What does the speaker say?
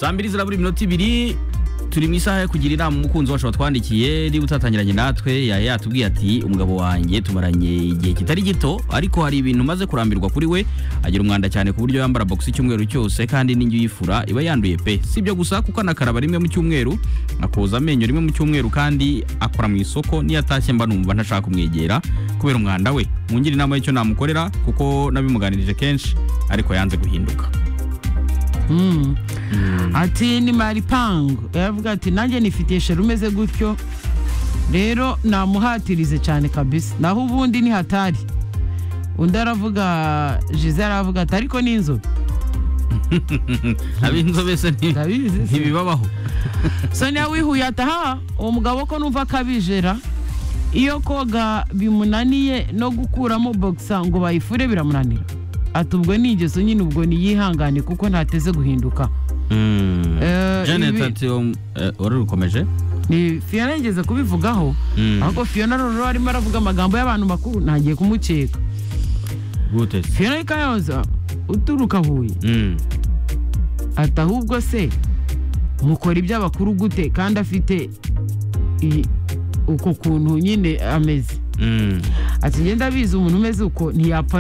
saa mbiri zirabura iminota ibiri turi mu isaha yo kugira inama umukunzi wacu watwandikiye niba utatangiranye natwe yari yatubwiye ati umugabo wanjye tumaranye igihe kitari gito ariko hari ibintu maze kurambirwa kuri we agira umwanda cyane ku buryo yambara box icyumweru cyose kandi n'ingi yifura iba yanduye pe si ibyo gusa kuko anakaraba rimwe mu cyumweru akoza amenyo rimwe mu cyumweru kandi akora mu isoko niyo atashye mba numva ntashaka kumwegera kubera umwanda we mungire inama y'icyo namukorera kuko nabimuganirije kenshi ariko yanze guhinduka Mm. ati ni maripangu yaravuga ati nanjye nifitiye sheri umeze gutyo rero namuhatirize cyane kabisa naho ubundi ni hatari undi aravuga jize aravuga ati ariko ni inzobe ab'inzobe se nti- Ndabizi se. ntibibabaho sonia wihuye ati aha uwo mugabo ko numva akabijera iyo koga bimunaniye no gukuramo bogisa ngo bayifure biramunanira ati ubwo ni ingeso nyine ubwo niyihangane kuko ntateze guhinduka Mm. Eh, janet ibi- ati um, eh, wari urukomeje ni fiyo yigeze kubivugaho Mm. ahubwo fiyo na roro arimo aravuga amagambo y'abantu bakuru ntagiye kumukeka gute se fiyo kayoza uturuka huye Mm. ati ahubwo se mukora iby'abakuru gute kandi afite i- uko kuntu nyine ameze Mm. ati ngenda abizi umuntu umeze uko ntiyapfa